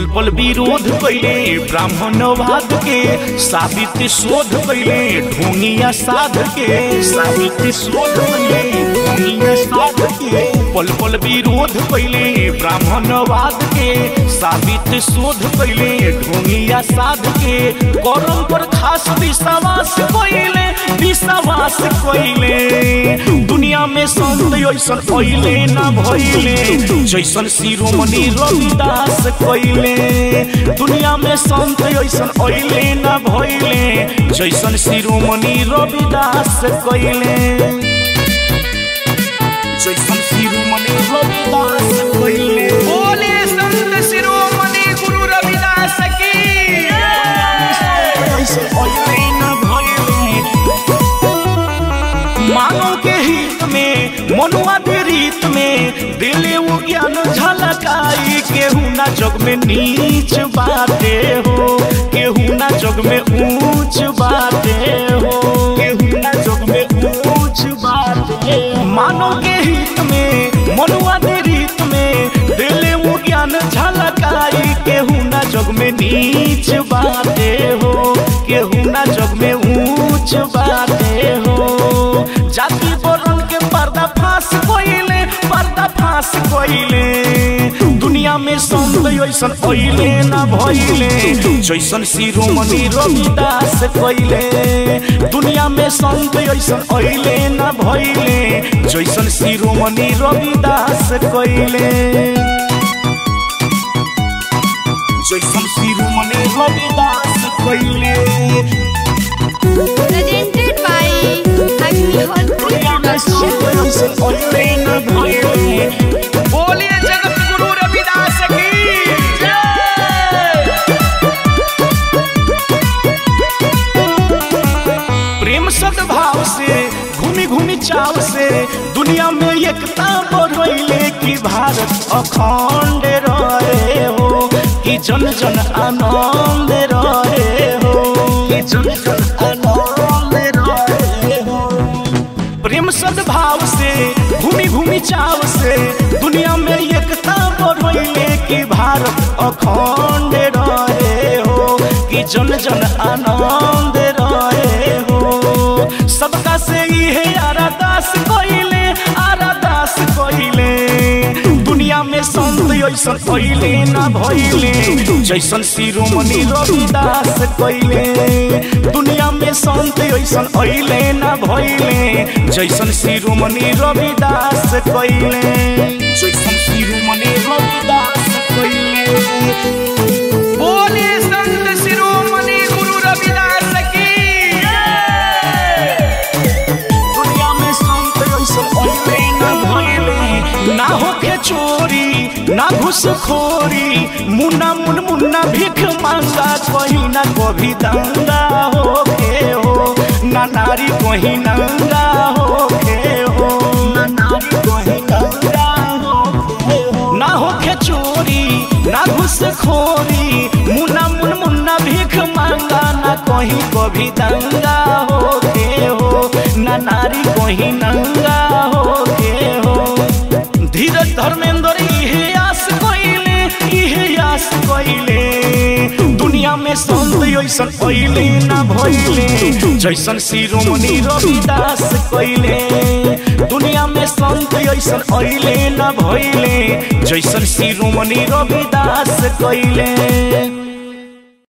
पल पल विरोध कैले ब्राह्मणवाद के साबित शोध कैले ढोंगिया साध के साबित शोध कैले ढोंगिया साध के पल पल विरोध कैले ब्राह्मणवाद के साबित शोध कैले ढोंगिया साध के करम पर खास विश्वास कैले विश्वास कैले दुनिया में संत ऐसन कैले ना भइले जैसन शिरोमणि रविदास कैले दुनिया में संत ऐसन ऐले ना भइले जैसन शिरोमणि रविदास कैले जैसन शिरोमणि रविदास कैले बोले संत शिरोमणि गुरु रविदास की ऐसे ऐले ना भइले मानव के हित में मनुआ के रीत में दिले वो ज्ञान झलकाई केहू ना जग में नीच बाते हो केहू ना जग में ऊंच बाते हो केहू ना जग में ऊंच बाते मानव के हित में मनुआ के रीत में दिले वो ज्ञान झलकाई केहू ना जग में नीच बाते हो केहू ना जग में ऊंच बाते हो जाति बरन के पर्दा फांस कोइले पर्दा फांस कोइले दुनिया में संत ऐसन ऐले ना भइले जैसन शिरोमणि रविदास कइले दुनिया में संत ऐसन ऐले ना भइले जैसन शिरोमणि रविदास कइले जैसन शिरोमणि रविदास कइले presented by Agnihotri Production. बोलिए जगत गुरु रविदास की प्रेम सद्भाव से घूमी घूमी चाव से दुनिया में एकता बढ़ले कि भारत अखंड रहे हो कि जन जन आनंद रहे हो कि जन जन आनंद रहे हो प्रेम सद्भाव से घूमी घूमी चाव से दुनिया में एकता बढ़ले कि भारत अखंड रहे हो कि जन जन आनंद रहे हो सबका से इहे आरादास कइले आरादास कइले दुनिया में संत ऐसन कइले ना भइले जैसन शिरोमणि रविदास कइले दुनिया में संत ऐसन ऐले ना भइले जैसन शिरोमणि रविदास कइले जैसन शिरोमणि रविदास कइले बोलिए संत शिरोमणि गुरु रविदास की दुनिया में संत ऐसन ऐले ना भइले ना होके चोरी ना घुसखोरी मुन्ना मुन मुन्ना भीख मांगा कहीं ना कभी दंगा होके हो ना नारी कहीं नंगा होके हो ना नारी कहीं नंगा होके हो ना होके चोरी ना घुसखोरी मुन्ना मुन मुन्ना भीख मांगा ना कहीं कभी दंगा होके हो ना नारी कहीं नंगा होके हो धीरज धर्मेंद्र इहे आस कइले इहे आस कइले दुनिया में संत ऐसन कइले ना भइले जैसन शिरोमणि रविदास कइले दुनिया में संत ऐसन ऐले ना भइले जैसन शिरोमणि रविदास कइले